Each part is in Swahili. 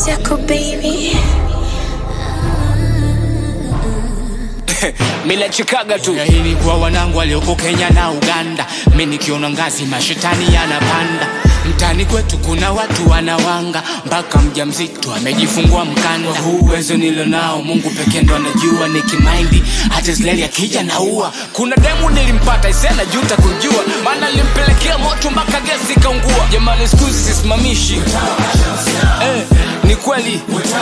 Tickle baby. Mina chikaga tu Ya hili kwa wanangu walioko Kenya na Uganda, mi nikiona ngazi mashetani yanapanda. Mtani kwetu kuna watu wanawanga, mpaka mjamzito amejifungua mkanda. Kwa huu uwezo nilionao, Mungu pekee ndo anajua. Nikimaindi hata Israeli akija naua. Kuna demu nilimpata isena juta kujua, maana nilimpelekea moto mpaka gesi ikaungua. Jamani, siku hizi sisimamishi eh, ni kweli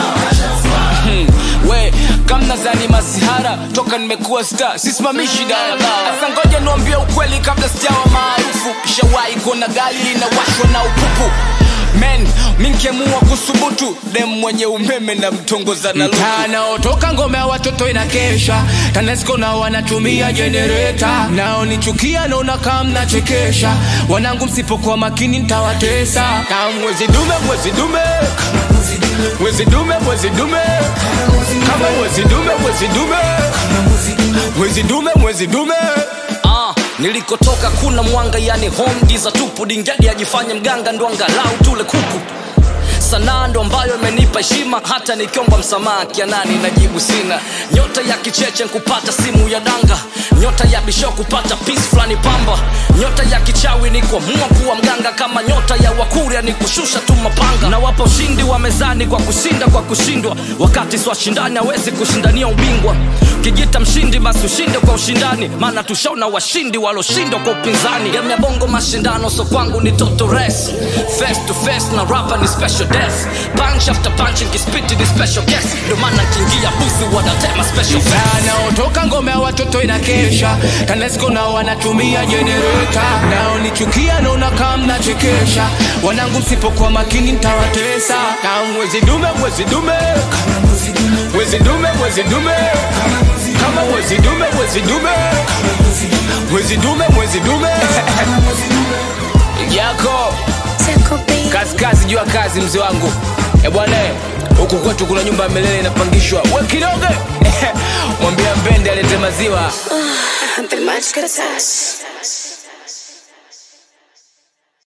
Hmm, we kamna zani masihara toka nimekuwa star sisimamishi daladala sasa ngoja niambie ukweli kabla sijawa maarufu shawahi kuona gari linawashwa na upupu men minkemua kusubutu dem mwenye umeme na mtongoza na naotoka ngome ya watoto inakesha tanesco nao wanatumia jenereta nao nichukia naona kama mnachekesha wanangu msipokuwa makini ntawatesa kama mwezi dume mwezi dume mwezi dume mwezi dume kama mwezi dume mwezi dume mwezi dume mwezi dume Ah, nilikotoka kuna mwanga yani home giza tupu dingadi ajifanye mganga ndo angalau tule kuku sanaa ndo ambayo imenipa heshima hata nikiomba msamaha kianani najibu sina nyota ya kicheche nkupata simu ya danga nyota ya bisho kupata pis fulani pamba nyota ya kichawi ni kuamua kuwa mganga kama nyota ya wakuria ni kushusha tu mapanga na wapa ushindi wa mezani kwa kushinda kwa kushindwa wakati swashindani hawezi kushindania ubingwa ukijita mshindi basi ushinde kwa ushindani maana tushaona washindi waloshindwa kwa upinzani game ya bongo mashindano so kwangu ni toto race face to face na rapa ni special death punch after punch nikispiti ni special guest ndio maana nkiingia busi wanatema special fast naotoka ngome ya watoto inakesha tanesco nao wanatumia jenereta nao nichukia naona kama mnachekesha wanangu msipokuwa makini ntawatesa kama mwezi dume mwezi dume mwezi dume mwezi dume kama mwezi dume mwezi dume mwezi dume mwezi dume yako Tickle baby. kazi kazi jua kazi mzee wangu e bwana eh, huku kwetu kuna nyumba ya milele inapangishwa we kidogo mwambia mbende alete maziwa The much good touch.